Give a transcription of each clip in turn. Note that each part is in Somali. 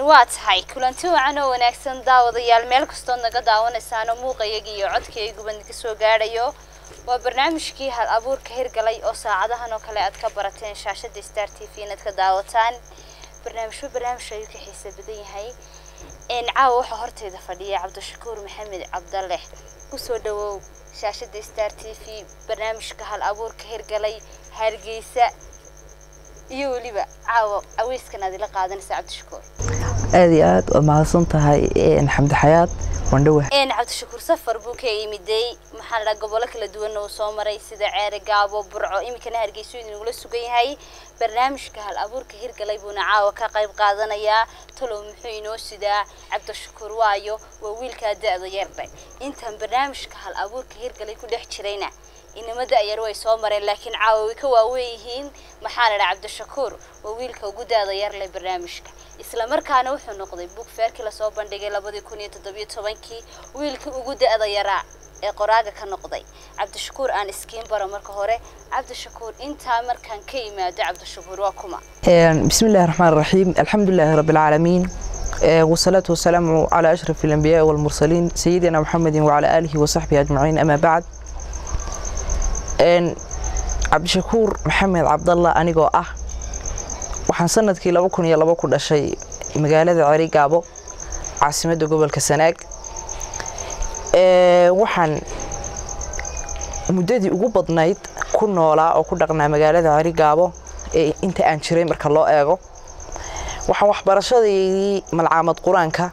waa tahay kulanti wacan oo wanaagsan daawadayaal meel kastood naga daawanaysaano muuqayaga iyo codkayguba naga soo gaadhayo waa barnaamijkii hal abuurka hirgalay oo saacadahan oo kale aad ka barateen shaashada star t v inaad ka daawataan barnaamijba barnaamij ayuu ka xiisa badan yahay caawa waxaa horteyda fadhiya cabdishakuur maxamed cabdalle kusoo dhawow shaashada star t v barnaamijka hal abuurka hirgalay hargeysa iyo weliba caawa aweyskan aad ila qaadanaysa cabdishakuur aad iyo aad waad mahadsan tahay xamdi xayaad wandhowa cabdishakuur safar buu ka yimiday maxaa la dhaha gobollo kala duwan uu soo maray sida ceere gaabo burco iminkana hargeyso idinugula sugan yahay barnaamijka hal abuurka hirgalay buuna caawa ka qayb qaadanayaa talow muxuu inoo sidaa cabdishakuur waayo waa wiilkaa da-da yardhe intaan barnaamijka hal abuurka hirgalay ku dhex jirayna inama da-yar way soo mareen laakiin caawa way ka waaweyn yihiin maxaa la dhaha cabdishakuur waa wiilka ugu da-da yar leh barnaamijka isla markaana wuxuu noqday bug feerkii lasoo bandhigay labadii kun iyo toddobiyo tobankii wiilkii ugu da-da yaraa ee qoraaga ka noqday cabdishakuur aan iskiin baro marka hore cabdishakuur intaa markaan ka yimaado cabdishakuur waa kuma بسم الله الرحمن الرحيم الحمد لله رب العالمين والصلاة والسلام على أشرف الأنبياء والمرسلين سيدنا محمد وعلى آله وصحبه أجمعين أما بعد عبد الشكور محمد عبد الله أنيقو أه waxaan sanadkii laba kun iyo laba ku dhashay magaalada ceri gaabo caasimadda gobolka sanaag waxaan muddadii ugu badnayd ku noolaa oo ku dhaqnaa magaalada ceri gaabo inta aan jiray marka loo eego waxaan waxbarashadeydii malcaamad qur-aanka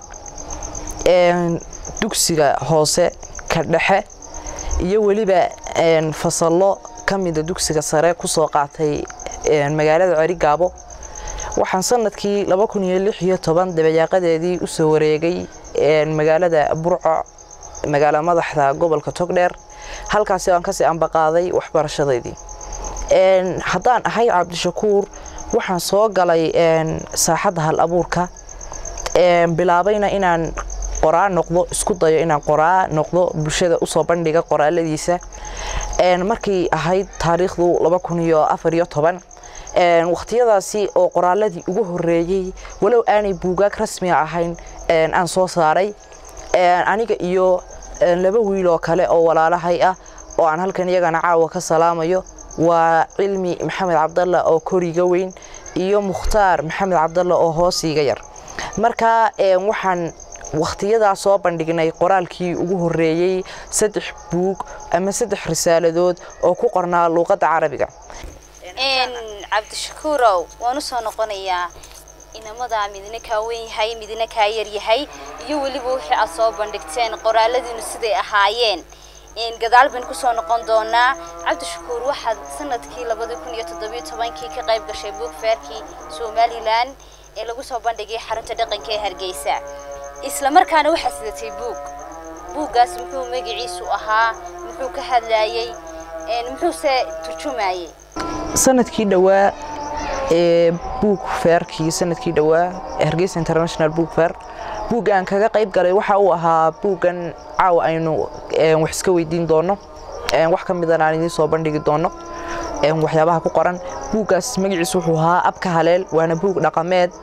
dugsiga hoose ka dhexe iyo weliba fasallo ka mida dugsiga sare kusoo qaatay magaalada ceri gaabo waxaan sanadkii laba kun iyo lix iyo toban dabayaaqadeedii usoo wareegay magaalada burco magaala madaxda gobolka togdheer halkaasi aan kasii ambaqaaday waxbarashadeydii haddaan ahay cabdishakuur waxaan soo galay saaxadda hal abuurka bilaabayna inaan qoraa noqdo isku dayo inaan qoraa noqdo bulshada usoo bandhiga qoraaladiisa markay ahayd taariikhdu laba kun iyo afar iyo toban wakhtiyadaasi oo qoraaladii ugu horeeyey walow aanay buugaag rasmiga ahayn aan soo saaray aniga iyo laba wiiloo kale oo walaalahay ah oo aan halkan iyagana caawa ka salaamayo waa cilmi maxamed cabdalla oo koriga weyn iyo mukhtaar maxamed cabdalla oo hoosiiga yar marka waxaan wakhtiyadaa soo bandhignay qoraalkii ugu horeeyey saddex buug ama saddex risaaladood oo ku qornaa luuqadda carabiga cabdishakuurow waan u soo noqonayaa inamadaa midna kaa weyn yahay midna kaa yar yahay iyo weliba wixii aad soo bandhigteen qoraaladiinu siday ahaayeen gadaal baynu kusoo noqon doonaa cabdishakuur waxaad sanadkii labadii kun iyo toddobiyo tobankii ka qayb gashay buug feerkii somalilan ee lagu soo bandhigay xarunta dhaqanka ee hargeysa isla markaana waxaad sidatay buug buuggaas muxuu magaciisu ahaa muxuu ka hadlayey muxuuse turjumayey sanadkii dhowaa ee buug feerkii sanadkii dhowaa hargeysa international book fair buugga aan kaga qayb galay waxa uu ahaa buuggan caawa aynu wax iska weydiin doono wax ka midana aan idiin soo bandhigi doono waxyaabaha ku qoran buuggaas magaciisu wuxuu ahaa abka haleel waana buug dhaqameed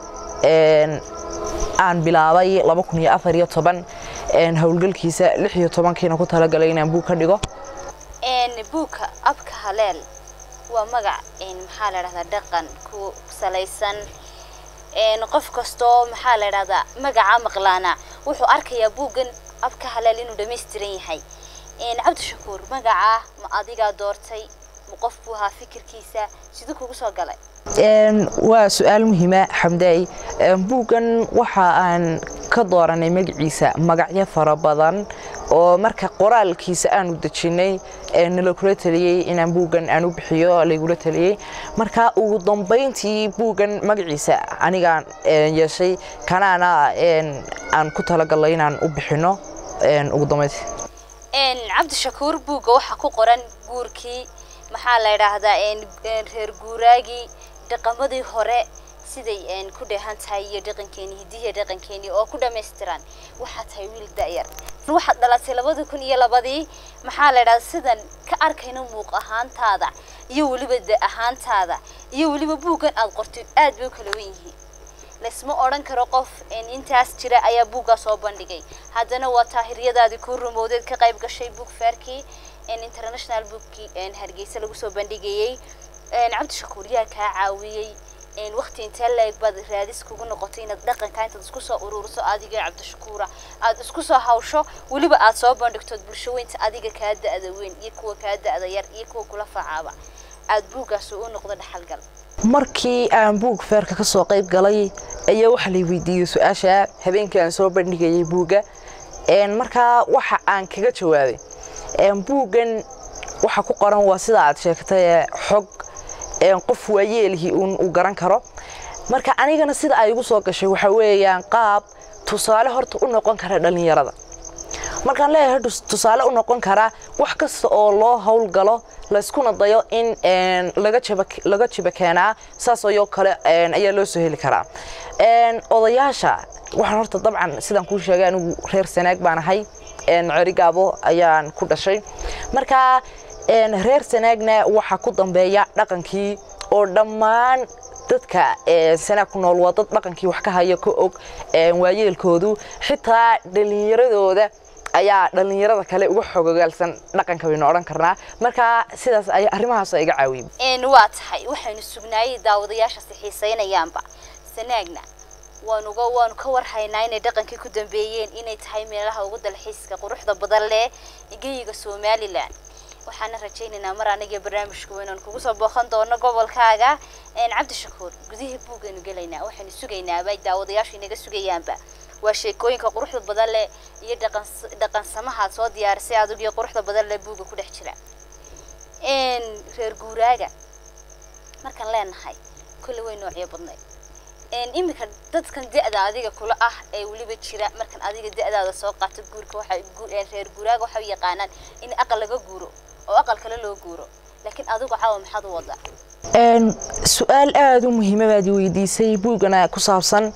aan bilaabay laba kun iyo afar iyo toban howlgalkiisa lix iyo tobankiina ku talagalay inaan buug ka dhigo buugka abka haleel waa magac maxaa la dhahdaa dhaqan ku salaysan qof kastoo maxaa la dhahdaa magaca maqlaana wuxuu arkayaa buuggan abka haleel inuu dhammaystiran yahay cabdishakuur magaca ma adigaa doortay ma qof buu ahaa fikirkiisa siduu kugu soo galay waa su-aal muhiima xamdaay buuggan waxa aan ka dooranay magaciisa magacyo fara badan oo marka qoraalkiisa aanu dejinay nala kula taliyey inaan buuggan aan u bixiyo laygula taliyey marka ugu dambayntii buuggan magaciisa anigaan yeeshay kanaana aan ku talagalay inaan u bixino ugu dambayntii cabdishakuur buugga waxaa ku qoran guurkii maxaa la yidhaahdaa reer guuraagii dhaqamadii hore siday ku dheehan tahay iyo dhaqankeeni hidihiya dhaqankeeni oo ku dhammaystiran waxaa tahay wiil da'yar waxaad dhalatay labadii kun iyo labadii maxaa la yidhahdaa sidan ka arkayna muuq ahaantaada iyo weliba da ahaantaada iyo weliba buuggan aad qortay aad bay u kala wen yihiin laysma odhan karo qof intaas jira ayaa buuggaa soo bandhigay haddana waa taahiryadaadii kuu rumowdeed ka qayb gashay buug fairkii international bookii hargeysa lagu soo bandhigayey cabdishakuur yaa kaa caawiyey waqti intee la-eg baad raadis kugu noqotay inaad dhaqanka intaad isku soo ururiso adiga cabdishakuura aad isku soo hawsho weliba aad soo bandhigtood bulsho weynta adiga kaa da-da weyn iyo kuwa kaa da-da yar iyo kuwa kula facaaba aad buuggaas u noqdo dhaxalgal markii aan buug feerka ka soo qayb galay ayaa waxaa lay weydiiyey su-aasha habeenkii aan soo bandhigayay buugga markaa waxa aan kaga jawaabay buuggan waxa ku qoran waa sida aad sheegtay xog qof waayeelihii uu garan karo marka anigana sida ay igu soo gashay waxa weeyaan qaab tusaale horta u noqon kara dhallinyarada markaan leeyahay tusaale u noqon karaa wax kasta oo loo howlgalo layskuna dayo in laga jiba keenaa saas ayoo kale ayaa loo soo heli karaa odayaasha waxaan horta dabcan sidaan kuu sheegay anigu reer sanaag baan ahay cerigaabo ayaan ku dhashay marka reer sanaagna waxaa ku dambeeya dhaqankii oo dhammaan dadka sanaag ku nool waa dad dhaqankii wax ka haya ka og waayeelkoodu xitaa dhallinyaradooda ayaa dhallinyarada kale uga xogogaalsan dhaqanka baynu odhan karnaa marka sidaas ay arrimahaas iga caawiyey waa tahay waxaynu sugnaayey daawadayaashaasi xiisaynayaanba sanaagna waanuga waanu ka warhaynaa inay dhaqankii ku dambeeyeen inay tahay meelaha ugu dalxiiska quruxda badan leh geyiga somalilan waxaana rajaynaynaa mar aniga barnaamijka weynaan kugu soo booqan doono gobolkaaga cabdishakuur gudihii buugaynu gelaynaa waxaynu sugaynaaba daawadayaashu inaga sugayaanba waa sheekooyinka quruxda badan leh iyo dhaqansamahaad soo diyaarisay adigio quruxda badan leh buugga ku dhex jira reer guuraaga markaan leenahay kolle way noocyo badnayd iminka dadkan da-da adiga kula ah ee weliba jira markan adiga da-daada soo qaato guurka waxay reer guuraaga waxay u yaqaanaan in aqal laga guuro oo aqal kale loo guuro laakiin adigu caawa maxaad u wadaa su-aal aada u muhiima baad i weydiisay buuggana ku saabsan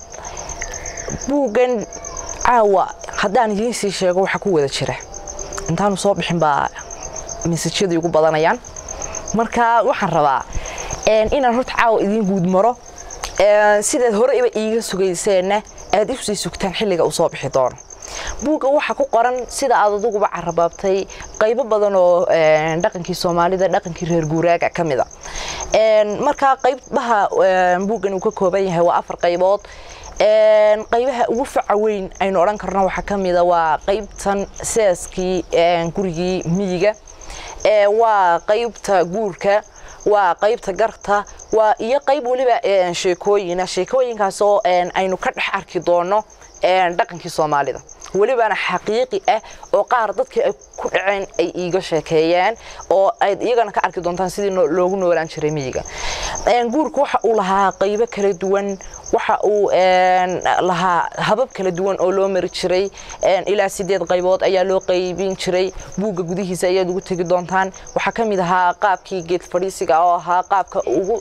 buuggan caawa haddaan idiin sii sheego waxa ku wada jira intaanu soo bixin baa mesajyadii ugu badanayaan marka waxaan rabaa inaan horta caawa idiin guud maro sidaad horeyba iiga sugayseenna aad usii sugtaan xilliga uu soo bixi doono buugga waxaa ku qoran sida aad adiguba carabaabtay qaybo badan oo dhaqankii soomaalida dhaqankii reer guuraaga ka mida marka qaybaha buuggan uu ka kooban yahay waa afar qaybood qaybaha ugu faca weyn aynu odhan karno waxaa ka mida waa qaybtan seaskii gurigii miyiga waa qaybta guurka waa qaybta garta waa iyo qayb weliba sheekooyina sheekooyinkaasoo aynu ka dhex arki doono dhaqankii soomaalida welibana xaqiiqi ah oo qaar dadkii ay ku dhaceen ay iiga sheekeeyeen oo ayd iyagana ka arki doontaan sidii loogu noolaan jiray miyiga guurka waxa uu lahaa qaybo kala duwan waxa uu lahaa habab kala duwan oo loo mari jiray ilaa sideed qaybood ayaa loo qaybin jiray buugga gudihiisa ayaad ugu tegi doontaan waxaa ka mid ahaa qaabkii geed fadhiisiga oo ahaa qaabka ugu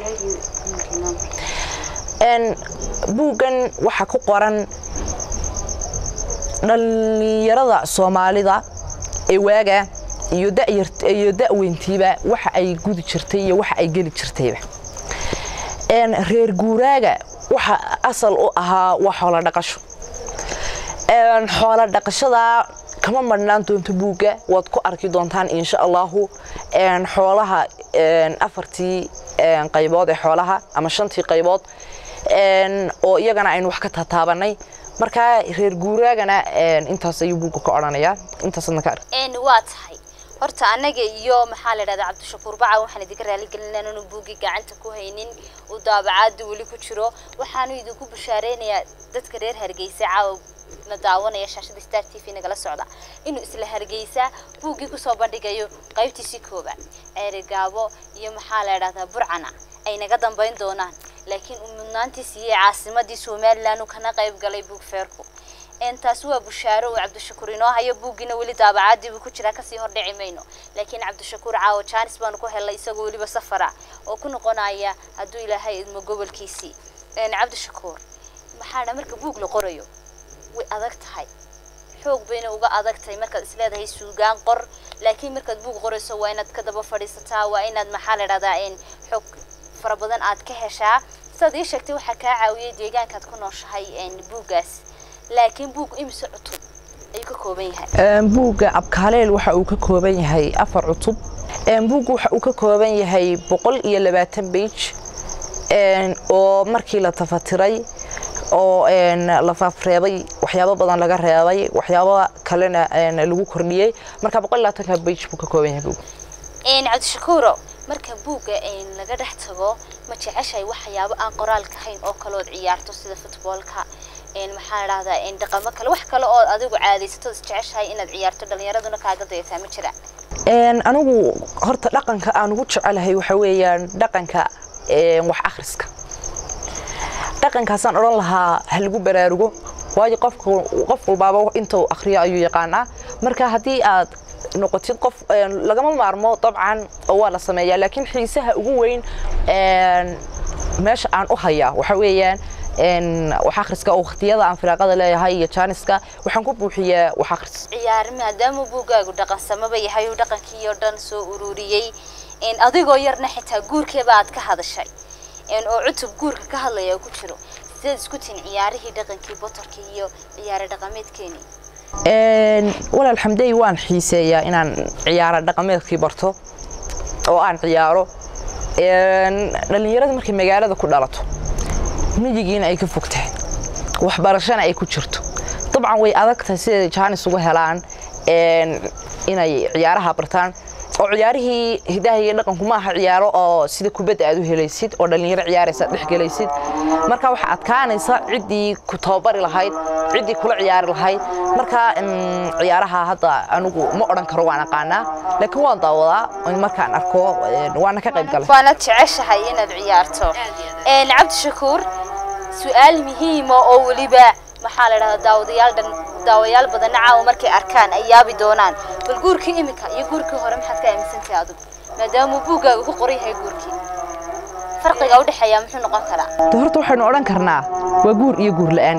buuggan waxaa ku qoran dhallinyarada soomaalida ee waaga iyo iyo da'weyntiiba waxa ay gudi jirtay iyo waxa ay geli jirtayba reer guuraaga waxa asal u ahaa waa xoolo dhaqasho xoolo dhaqashada kama marhnaan doonto buugga waad ku arki doontaan insha allahu xoolaha afartii qaybood ee xoolaha ama shantii qaybood oo iyagana aynu wax ka tataabanay markaa reer guuraagana intaas ayuu buugga ka odhanayaa intaasadna ka ark waa tahay horta annaga iyo maxaa la dhahdaa cabdishakuur baca waxaan idinka raaligelinaa inaanu buuggii gacanta ku haynin uu daabacaada weli ku jiro waxaanu idinku bashaareynayaa dadka reer hargeysa caawa na daawanaya shaashada star t v nagala socda inuu isla hargeysa buuggii kusoo bandhigayo qaybtiisii koobaad ceerigaabo iyo maxaa la dhahdaa burcana ay naga dambayn doonaan laakiin uu mudnaantii siiyey caasimadii somalilan uu kana qayb galay buug feerku taasi waa bushaaro uu cabdishakuur inoo hayo buuggiina weli daabacaadii buu ku jiraa kasii hordhici mayno laakiin cabdishakuur caawo jaanis baanu ku helnay isagoo weliba safara oo ku noqonaya hadduu ilaahay idmo gobolkiisii cabdishakuur maxaana marka buug la qorayo way adag tahay xoog bayna uga adag tahay markaad isleedahay suugaan qor laakiin markaad buug qorayso waa inaad ka daba fadhiisataa waa inaad maxaa la dhahdaa xoog fara badan aad ka heshaa sidaad ii sheegtay waxaa kaa caawiyey deegaankaad ku nooshahay buuggaas laakiin buug imise cutub ayuu ka kooban yahay buugga abkaaleel waxa uu ka kooban yahay afar cutub buugga waxa uu ka kooban yahay boqol iyo labaatan beij oo markii la tafatiray oo la faafreebay waxyaabo badan laga reebay waxyaabo kalena lagu kordhiyey marka boqol iyo labaatanka beij buu ka kooban yahay buugga cabdishakuuro marka buugga laga dhex tago ma jeceshahay waxyaabo aan qoraalka ahayn oo kalood ciyaarto sida futboolka maxaa dhahdaa dhaqamo kale wax kale oo adigu caadaysato is jeceshahay inaad ciyaarto dhalinyaraduna kaaga dayataa ma jiraan anigu horta dhaqanka aan ugu jecelahay waxa weeyaan dhaqanka wax akhriska dhaqankaasaan odhan lahaa ha lagu baraarugo waayo qofka qof walbaaba intuu akhriyo ayuu yaqaanaa marka haddii aad noqotid qof lagama maarmo dabcan oo waa la sameeyaa laakiin xiisaha ugu weyn meesha aan u hayaa waxa weeyaan wax akhriska oo waqtiyada aan firaaqada leeyahay iyo jaaniska waxaan ku buuxiyaa wax akhris ciyaar maadaama buuggaagu dhaqansamaba yahay uu dhaqankii oo dhan soo ururiyey adigoo yarna xitaa guurkeeba aad ka hadashay oo cutub guurka ka hadlaya ku jiro sideed isku tin ciyaarihii dhaqankii botorkii iyo ciyaare dhaqameedkeenii walaal xamdey waan xiiseeyaa inaan ciyaaro dhaqameedkii barto oo aan ciyaaro dhallinyarada markay magaalada ku dhalato miyigiina ay ka fogtahay waxbarashana ay ku jirto dabcan way adagtahay siday jaanis uga helaan inay ciyaaraha bartaan oo ciyaarihii hidaha iyo dhaqanku maaha ciyaaro oo sida kubadda aad u helaysid oo dhallinyaro ciyaaraysa dhex gelaysid marka waxaa adkaanaysa ciddii ku tababari lahayd ciddii kula ciyaari lahayd marka ciyaaraha hadda anigu ma odhan karo waan aqaanaa laakiin waan daawadaa markaan arko waana ka qayb galay waanad jeceshahay inaad ciyaarto cabdishakuur su-aal muhiima oo weliba maxaa la dhahdaa daawadayaal dhan daawayaal badanna caawa markay arkaan ay yaabi doonaan bal guurkii iminka iyo guurkii hore maxaad ka aaminsantahay adigu maadaama buuggaaga ku qoran yahay guurkii farqiga u dhexeeya muxuu noqon karaa de horta waxaynu odhan karnaa waa guur iyo guur la'aan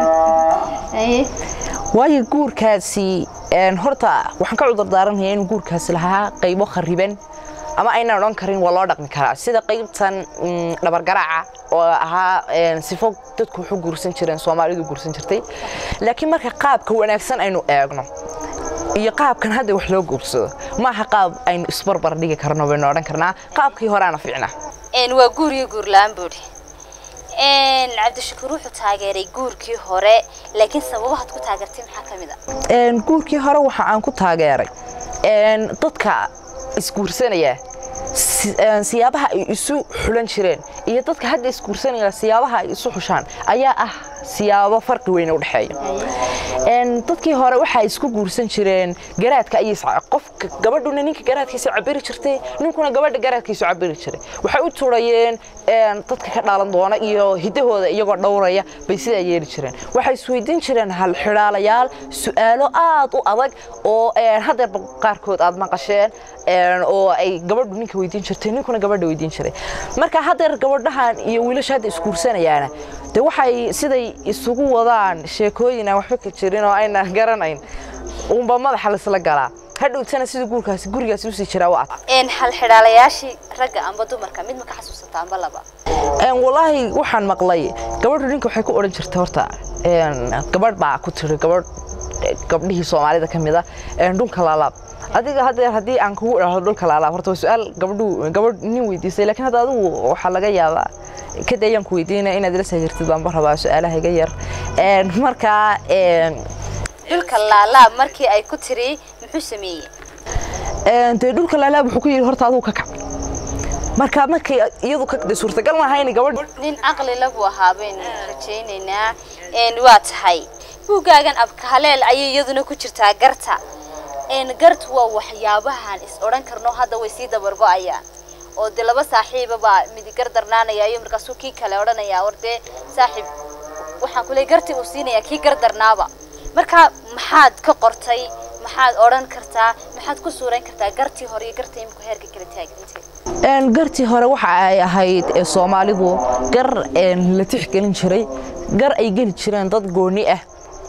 waayo guurkaasi horta waxaan ka cudur daaranayaa inuu guurkaasi lahaa qaybo khariban ama aynaan odhan karin waa loo dhaqmi karaa sida qaybtan dhabargaraaca oo ahaa sifo dadku wuxuu guursan jireen soomaalidu guursan jirtay laakiin marka qaabka wanaagsan aynu eegno iyo qaabkan hadda wax loo guursado maaha qaab aynu isbarbar dhigi karno baynu odhan karnaa qaabkii horeana fiicnaa waa guur iyo guur la-aan buudhi cabdishakuur wuxuu taageeray guurkii hore laakiin sababahaad ku taageertay maxaa ka mid a guurkii hore waxa aan ku taageeray dadka isguursanaya siyaabaha ay isu xulan jireen iyo dadka hadda isguursanaya siyaabaha ay isu xushaan ayaa ah siyaabo farqi weyn u dhexeeya dadkii hore waxaa isku guursan jireen garaadka ayay qofka gabadhuna ninka garaadkiisa cabiri jirtay ninkuna gabadha garaadkiisu cabiri jiray waxay u turayeen dadka ka dhalan doona iyo hidahooda iyagoo dhowraya bay sidaa yeeli jireen waxay isweydiin jireen hal xidhaalayaal su'aalo aad u adag oo haddeerba qaarkood aad maqasheen oo ay gabadhu ninka weydiin jirtay ninkuna gabadha weydiin jiray marka haddeer gabadhahan iyo wiilasha hadda isguursanayaana de waxay siday isugu wadaan sheekooyin aan waxba ka jirin oo ayna garanayn uunba madaxa laisla galaa hadhowtana sida guurkaasi gurigaasi usii jiraa waa ad hal xidhaalayaashii ragga amba dumarka mid ma ka xasuusataa amba laba walaahi waxaan maqlay gabadhu ninka waxay ku odhan jirtay horta gabadh baa ku tiri gabadh gabdhihii soomaalida ka mid a dhulka laalaab adiga haddeer haddii aan kugu idhaahdo dhulka laalaab horta waa su-aal gabadhu gabadh nin weydiisay laakiin hadda adigu waxaa laga yaabaa kada ayaan ku weydiinaya inaad ila sahirtid baanba rabaa su-aalaha iga yar markaa dhulka laalaab markii ay ku tiri muxuu sameeyey dee dhulka laalaab wuxuu ku yidhi horta adigu ka kac marka markay iyadu ka de suurtagal maaha in gabadh nin caqli la buu ahaa baynu rajaynaynaa waa tahay buuggaagan abkahaleel ayay iyaduna ku jirtaa garta gartu waa waxyaabahan is odhan karno hadda way sii dabargo'ayaan oo de laba saaxiiba baa midigar darnaanaya iyo markaasuu kii kale odhanaya war dee saaxiib waxaan kule garti uu siinaya kii gar darnaaba marka maxaad ka qortay maxaad odhan kartaa maxaad ku suurayn kartaa gartii hore iyo garta imika heerka kala taagintay gartii hore waxa ay ahayd soomaalidu gar la tixgelin jiray gar ay geli jireen dad gooni ah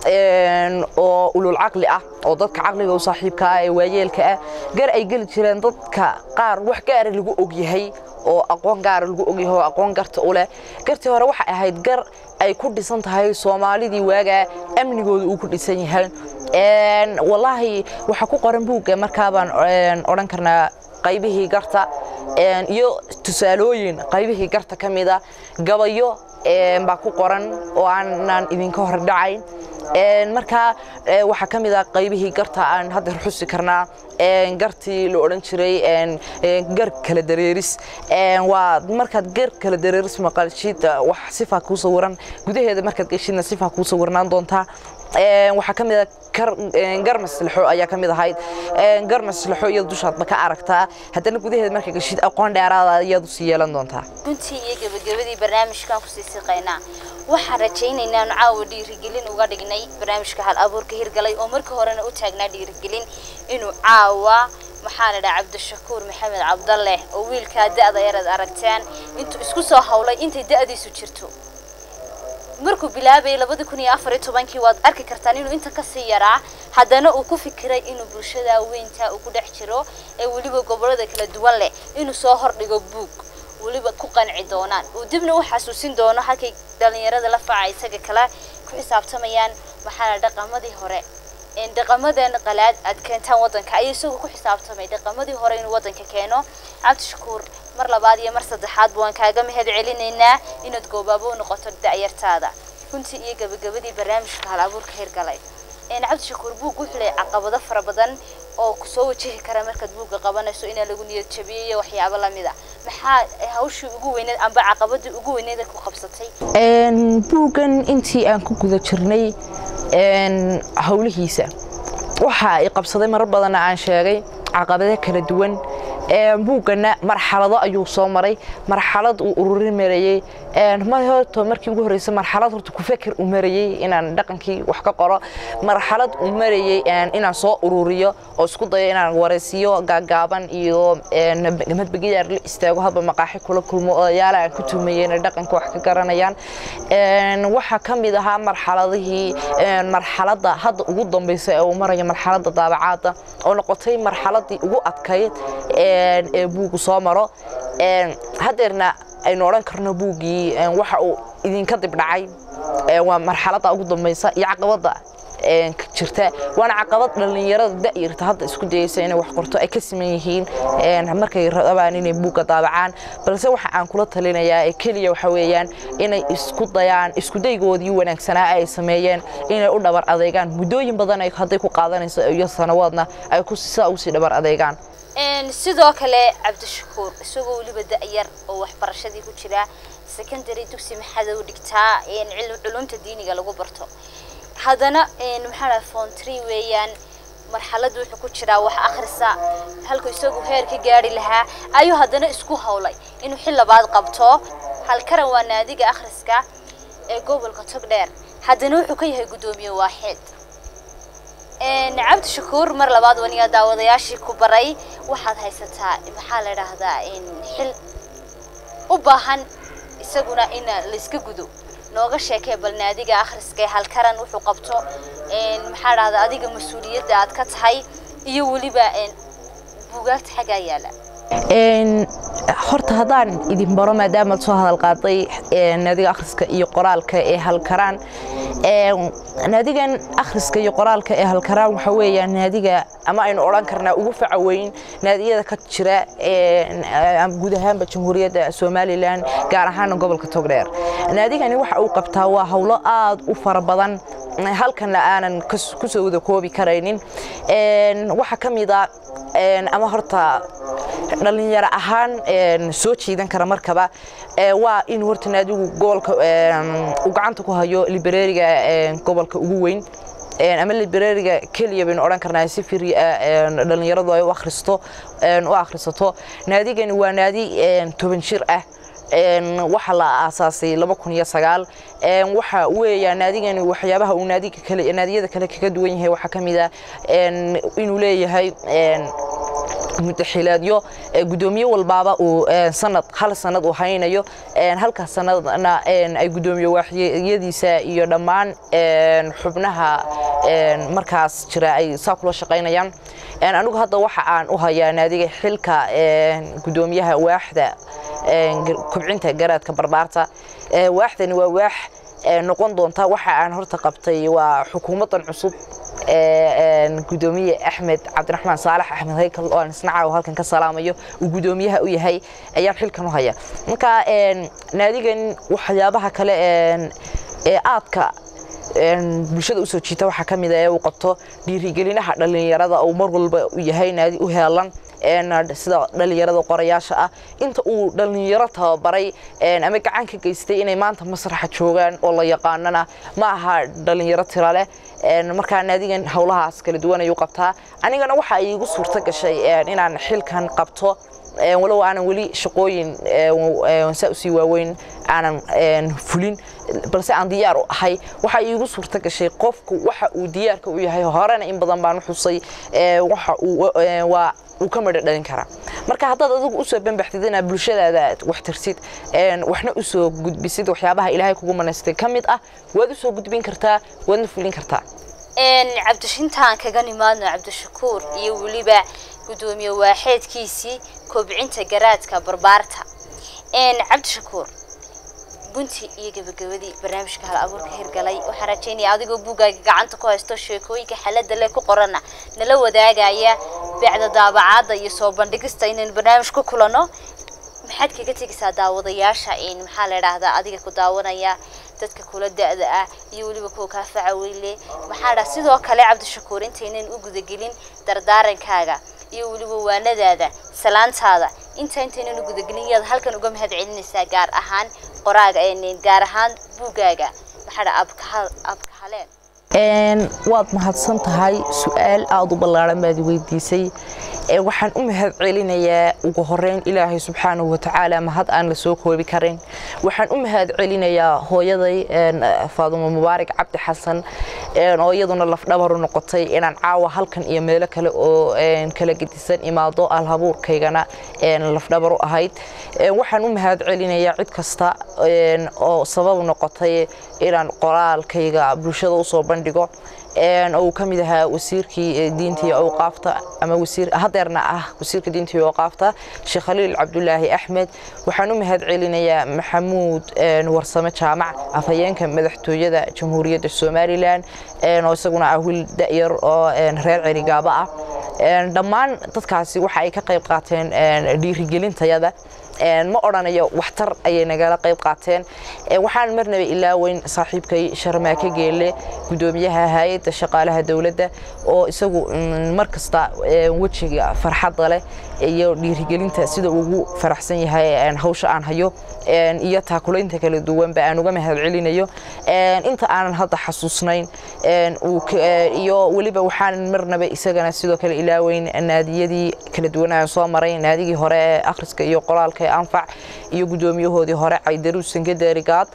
oo ulul caqli ah oo dadka caqliga u saaxiibka ah ee waayeelka ah gar ay geli jireen dadka qaar wax gaara lagu og yahay oo aqoon gaara lagu ogyahay oo aqoon garta u leh gartii hore waxay ahayd gar ay ku dhisan tahay soomaalidii waagaa amnigooda uu ku dhisan yahay wallaahi waxaa ku qoran buugga markaabaan odhan karnaa qaybihii garta iyo tusaalooyin qaybihii garta ka mida gabayo baa ku qoran oo aanan idinka hor dhacayn markaa waxaa ka mid ah qaybihii garta aan hadda xusi karnaa gartii la odhan jiray gar kala dareeris waa markaad gar kala dareeris maqalshid wax sifaa kuu sawiran gudaheeda markaad geshidna sifaa kuu sawirnaan doontaa waxaa ka mid ah gar maslaxo ayaa ka mid ahayd gar maslaxo iyada dushaadba ka aragtaa haddana gudaheeda markaa geshid aqoon dheeraada ayaad usii yeelan doontaa runtii iyo gebagabadii barnaamijkan kusii siqaynaa waxaan rajaynaynaa anu caawa dhiirigelin uga dhignay barnaamijka hal abuurka hirgalay oo marka horena u taagnaa dhiirigelin inuu caawa maxaa la dhaha cabdishakuur maxamed cabdalle oo wiilkaa da'da yaraad aragteen intuu isku soo hawlay intay da'diisu jirto markuu bilaabayay labadi kun iyo afar iyo tobankii waad arki kartaan inuu inta kasii yaraa haddana uu ku fikiray inuu bulshada weynta uu ku dhex jiro ee weliba gobolada kala duwan leh inuu soo hordhigo buug weliba ku qanci doonaan uu dibna u xasuusin doono halkay dhalinyarada la faaca isaga kale ku xisaabtamayaan maxaa la dhaqamadii hore dhaqamadan qalaad aad keentaan wadanka ayay isagoo ku xisaabtamay dhaqamadii hore inuu wadanka keeno cabdishakuur mar labaad iyo mar saddexaad waan kaaga mahad celinaynaa inaad goobaabo u noqoto da'yartaada runtii iyo gabagabadii barnaamijka hal abuurka hirgalay cabdishakuur buug wuxuu leeyahay caqabado fara badan oo kusoo wajihi kara markaad buugga qabanayso inaa lagu niyad jabiyo iyo waxyaabo lamid a maxaa hawshii ugu weyneed amba caqabadii ugu weyneed ku qabsatay buuggan intii aan ku guda jirnay howlihiisa waxa ay qabsaday marar badanna aan sheegay caqabado kala duwan buuggana marxalado ayuu soo maray marxalad uu ururin marayey horto markii ugu horreysay marxalad horta ku feker u marayey inaan dhaqankii wax ka qoro marxalad uu marayey inaan soo ururiyo oo isku dayo inaan waraysiyo gaagaaban iyo madbagidaar la istaago haba maqaaxi kula kulmo odayaala aan ku tumayey inay dhaqanka wax ka garanayaan waxaa ka mid ahaa marxaladihii marxaladda hadda ugu dambaysa ee uu marayo marxaladda daabacaadda oo noqotay marxaladii ugu adkayd ee buugu soo maro hadeerna aynu odhan karno buuggii waxa uu idinka dibdhacay waa marxaladda ugu dambaysa iyo caqabadda jirta waana caqabad dhallinyarada da'yarta hadda isku dayaysa inay wax qorto ay ka siman yihiin markay rabaan inay buugga daabacaan balse waxa aan kula talinayaa ee keliya waxa weeyaan inay isku dayaan isku daygoodii wanaagsanaa ay sameeyeen inay u dhabar adeegaan muddooyin badan ay hadday ku qaadanayso iyo sanawaadna ay ku sidaa usii dhabar adeegaan sidoo kale cabdishakuur isagoo weliba da'yar oo waxbarashadii ku jira secondary dugsi maxadow dhigtaa culumta diiniga lagu barto haddana maxaa dhaha phone tree weeyaan marxaladda wuxuu ku jiraa wax akhrisa halku isagu heer ka gaari lahaa ayuu haddana isku hawlay inuu xil labaad qabto halkaran waa naadiga akhriska ee gobolka togdheer haddana wuxuu ka yahay guddoomiye waaxid cabdi shakuur mar labaad waniga daawadayaashii ku baray waxaad haysataa maxaa la idhaahdaa xil u baahan isaguna in layska gudo nooga sheekee bal naadiga akhriska ee halkaran wuxuu qabto maxaa dhahdaa adiga mas-uuliyadda aad ka tahay iyo weliba buugaagta xaggaa yaala horta haddaan idin baro maadaamaad soo hadal qaaday naadiga akhriska iyo qoraalka ee halkaraan naadigan akhriska iyo qoraalka ee halkaraan waxa weeyaan naadiga ama aynu odhan karnaa ugu faca weyn naadiyada ka jira guud ahaanba jamhuuriyadda somalilan gaar ahaana gobolka togdheer naadigani waxa uu qabtaa waa howlo aad u fara badan halkanna aanan kusoo wada koobi karaynin waxaa ka mid a ama horta dhalinyaro ahaan soo jiidan kara markaba waa in horta naadigu gobolka uu gacanta ku hayo librariga gobolka ugu weyn ama librariga keliya baynu odhan karnaa si firi ah dhalinyaradu ay u akhristo u akhrisato naadigani waa naadi toban jir ah waxa la aasaasay laba kun iyo sagaal waxa weeyaa naadigani waxyaabaha uu naadiga kale naadiyada kale kaga duwan yahay waxaa ka mid ah inuu leeyahay mudaxilaadyo gudoomiye walbaaba uu sanad hal sanad uu haynayo halkaas sanadna ay gudoomiye waaxyadiisa iyo dhammaan xubnaha markaas jira ay saa kula shaqaynayaan anigu hadda waxa aan u hayaa naadiga xilka gudoomiyaha waaxda kobcinta garaadka barbaarta waaxdani waa waax noqon doonta waxa aan horta qabtay waa xukuumaddan cusub gudoomiye axmed cabdiraxmaan saalax axmed haykal oo aan isna caawa halkan ka salaamayo uu gudoomiyaha u yahay ayaan xilkan u haya marka naadigan waxyaabaha kale ee aadka bulshada usoo jiita waxaa ka mid a ee uu qabto dhiirigelinaha dhallinyarada uu mar walba u yahay naadi u heelan sida dhallinyarada qorayaasha ah inta uu dhallinyaro tababaray ama gacan ka geystay inay maanta masraxa joogaan oo la yaqaanana ma aha dhallinyaro tira leh markaa naadigan howlahaas kala duwan ayuu qabtaa anigana waxa iigu suurto gashay inaan xilkan qabto walow aanan weli shaqooyin saa usii waaweyn aanan fulin balse aan diyaar u ahay waxa iigu suurto gashay qofku waxa uu diyaarka u yahay horena in badan baan u xusay waxa uu waa uu ka midho dhalin karaa marka haddaad adigu usoo banbaxdid inaad bulshadaada wax tirsid waxna usoo gudbisid waxyaabaha ilaahay kugu manaystay ka mid ah waad usoo gudbin kartaa waadna fulin kartaa cabdishintaan kaga nimaadno cabdishakuur iyo weliba gudoomiye waaxeedkiisii kobcinta garaadka barbaarta cabdishakuur gunti iyo gabagabadii barnaamijka hal abuurka hirgalay waxaan rajaynaya adigoo buuggaaga gacanta ku haysto sheekooyinka xalada leh ku qorana nala wadaagaya bacda daabacaadda iyo soo bandhigista inaynu barnaamij ku kulano maxaad kaga tegaysaa daawadayaasha maxaa la idhaahdaa adiga ku daawanaya dadka kula da-da ah iyo weliba kuwa kaa faca weyle maxaa dhaa sidoo kale cabdishakuur intaynan u gudagelin dardaarankaaga iyo weliba waanadaada salaantaada inta intaynan u gudagelin yaad halkan uga mahad celinaysaa gaar ahaan qoraaga gaar ahaan buuggaaga maxaa dhaa abka haleen waad mahadsan tahay su-aal aada u ballaaran baad weydiisay waxaan u mahad celinayaa ugu horeyn ilaahay subxaanahu watacaala mahad aan la soo koobi karin waxaan u mahad celinayaa hooyaday faadumo mubaarak cabdi xasan oo iyaduna lafdhabaru noqotay inaan caawa halkan iyo meelo kale oo kala gedisan imaado alhabuurkaygana lafdhabar u ahayd waxaan u mahad celinayaa cid kasta oo sabab noqotay inaan qoraalkayga bulshada usoo bandhigo uu ka mid ahaa wasiirkii diinta iyo awqaafta ama wasiir hadeerna ah wasiirka diinta iyo awqaafta sheekh khaliil cabdulaahi axmed waxaan u mahad celinayaa maxamuud warsame jaamac afhayeenka madaxtooyada jamhuuriyadda somalilan oo isaguna ah wiil da'yar oo reer cerigaaba ah dhammaan dadkaasi waxa ay ka qayb qaateen dhiirigelintayada ma odhanayo waxtar ayay nagala qayb qaateen waxaan marnaba ilaaweyn saaxiibkay sharmaake geelle gudoomiyaha hay-adda shaqaalaha dowladda oo isagu mar kasta wejiga farxadda leh iyo dhiirigelinta sida ugu faraxsan yahay hawsha aan hayo iyo taakulaynta kala duwanba aan uga mahad celinayo inta aanan hadda xasuusnayn iyo weliba waxaan marnaba isagana sidoo kale ilaaweyn naadiyadii kala duwan aan soo maray naadigii hore ee akhriska iyo qoraalka ee anfac iyo gudoomiyahoodii hore caydaruus sangaderigaad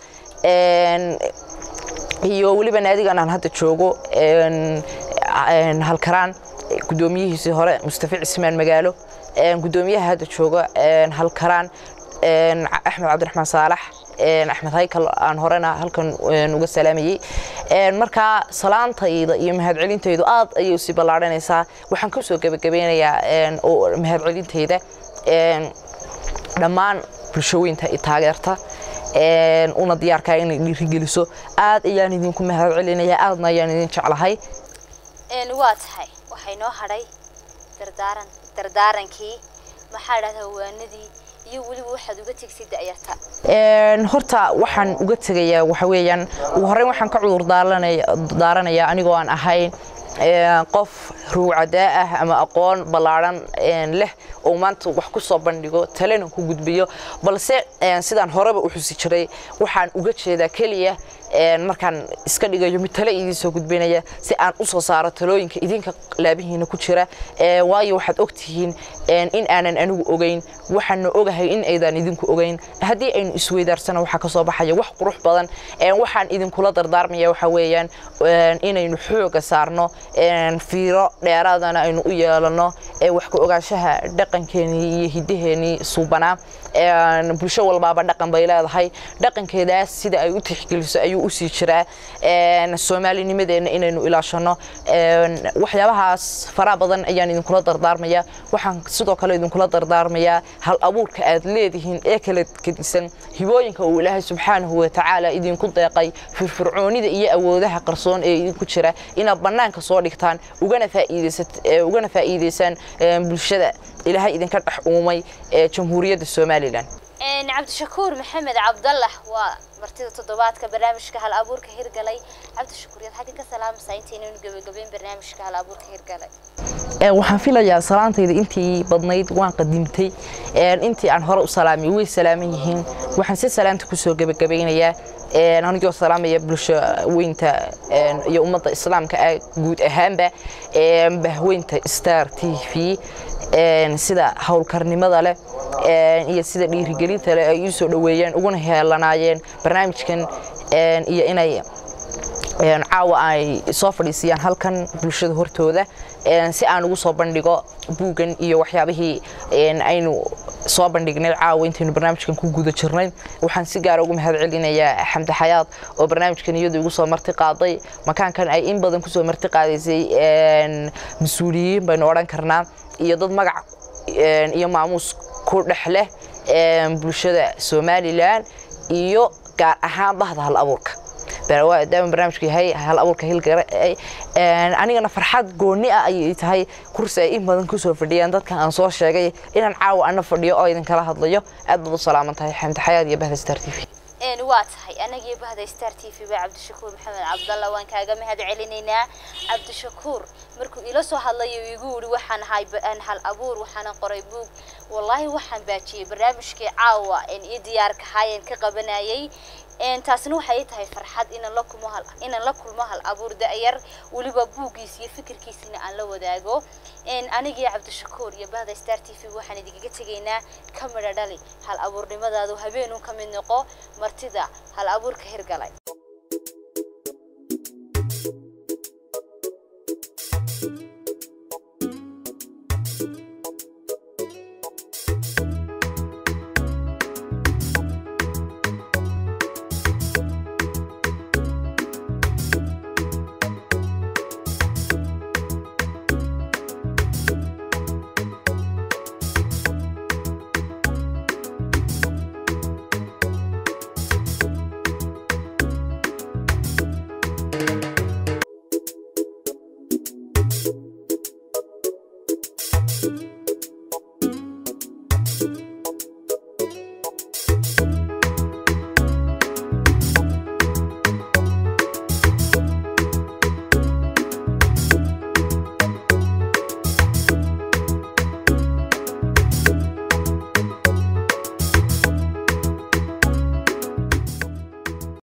iyo weliba naadigan aan hadda joogo halkaraan gudoomiyihiisii hore mustafa cismaan magaalo gudoomiyaha hadda jooga halkaraan axmed cabdiraxmaan saalax axmed haykal aan horena halkan uga salaamayey markaa salaantayda iyo mahadcelintaydu aad ayay usii ballaadhanaysaa waxaan kusoo gebagabeynayaa mahadcelintayda dhammaan bulshooyinta i taageerta una diyaarkaa inay dhiirigeliso aad ayaan idinku mahad celinayaa aadna ayaan idin jeclahay waa tahay waxay noo hadhay dardaaran dardaarankii maxaa dhahdaa waanadii iyo weliba waxaad uga tegsay da'yarta horta waxaan uga tegayaa waxa weeyaan ugu horreyn waxaan ka cudur daaranayaa anigoo aan ahayn qof ruucadaa ah ama aqoon ballaadhan leh oo maanta wax ku soo bandhigo talena ku gudbiyo balse sidaan horeba u xusi jiray waxaan uga jeedaa keliya markaan iska dhigayo mid tale idiin soo gudbinaya si aan u soo saaro talooyinka idinka laabihiina ku jira waayo waxaad ogtihiin in aanan anigu ogeyn waxaana ogahay in aydan idinku ogeyn haddii aynu isweydaarsana waxaa ka soo baxaya wax qurux badan waxaan idinkula dardaarmaya waxa weeyaan inaynu xooga saarno fiiro dheeraadana aynu u yeelano wax ka ogaanshaha dhaqankeenii iyo hiddaheenii suubanaa bulsho walbaaba dhaqan bay leedahay dhaqankeedaas sida ay u tixgeliso ayuu usii jiraa soomaalinimadeenna inaynu ilaashano waxyaabahaas faraha badan ayaan idinkula dardaarmaya waxaan sidoo kale idinkula dardaarmayaa hal abuurka aad leedihiin ee kala gedisan hibooyinka uu ilaahay subxaanahu watacaala idinku deeqay firfircoonida iyo awoodaha qarsoon ee idinku jira inaad bannaanka soo dhigtaan ugana ugana faa'iidaysaan bulshada ilaahay idinka dhex uumay ee jamhuuriyadda somalilan cabdishakuur maxamed cabdallah waa martida toddobaadka barnaamijka hal abuurka hirgalay cabdishakuur yaad xagga ka salaamaysaa intaynaynu gabagabeyn barnaamijka hal abuurka hirgalay waxaan filayaa salaantayda intii badnayd waan qadimtay intii aan hore u salaamay way salaaman yihiin waxaan si salaanta kusoo gebagabeynayaa anigoo salaamaya bulsho weynta iyo ummadda islaamka ah guud ahaanba bahweynta star t v sida howlkarnimada leh iyo sida dhiirigelinta leh ay ii soo dhoweeyeen uguna heelanaayeen barnaamijkan iyo inay caawa ay soo fadhiisiyaan halkan bulshada hortooda si aan ugu soo bandhigo buuggan iyo waxyaabihii aynu soo bandhignay caawa intaynu barnaamijkan ku guda jirnay waxaan si gaara ugu mahad celinayaa xamdi xayaad oo barnaamijkan iyadu igu soo marti qaaday makaankan ay in badan kusoo marti qaadaysay mas-uuliyiin baynu odhan karnaa iyo dad magac iyo maamuus ku dhex leh bulshada somalilan iyo gaar ahaan bahda hal abuurka daama barnaamijku yahay hal abuurka hilgare anigana farxad gooni ah ayay tahay kursi ay in badan kusoo fadhiyaan dadkan aan soo sheegay inaan caawa ana fadhiyo oo idinkala hadlayo aad baad u salaaman tahay xamdi xayaad iyo bahda star t v waa tahay anagii bahda star t v ba cabdishakuur maxamed cabdalla waan kaaga mahad celinaynaa cabdishakuur markuu ila soo hadlayo igu yidhi waxaan ahay hal abuur waxaana qoray buug wallaahi waxaan baajiyey barnaamijkii caawa ii diyaarka haayeen ka qabanayay taasina waxay tahay farxad inaan la kulmo hal inaan la kulmo hal abuur da'yar weliba buuggiisa iyo fikirkiisina aan la wadaago anigii cabdishakuur iyo bahda star t v waxaan idinkaga tegaynaa ka midha dhali hal abuurnimadaadu habeenun ka mid noqo martida hal abuurka hirgalay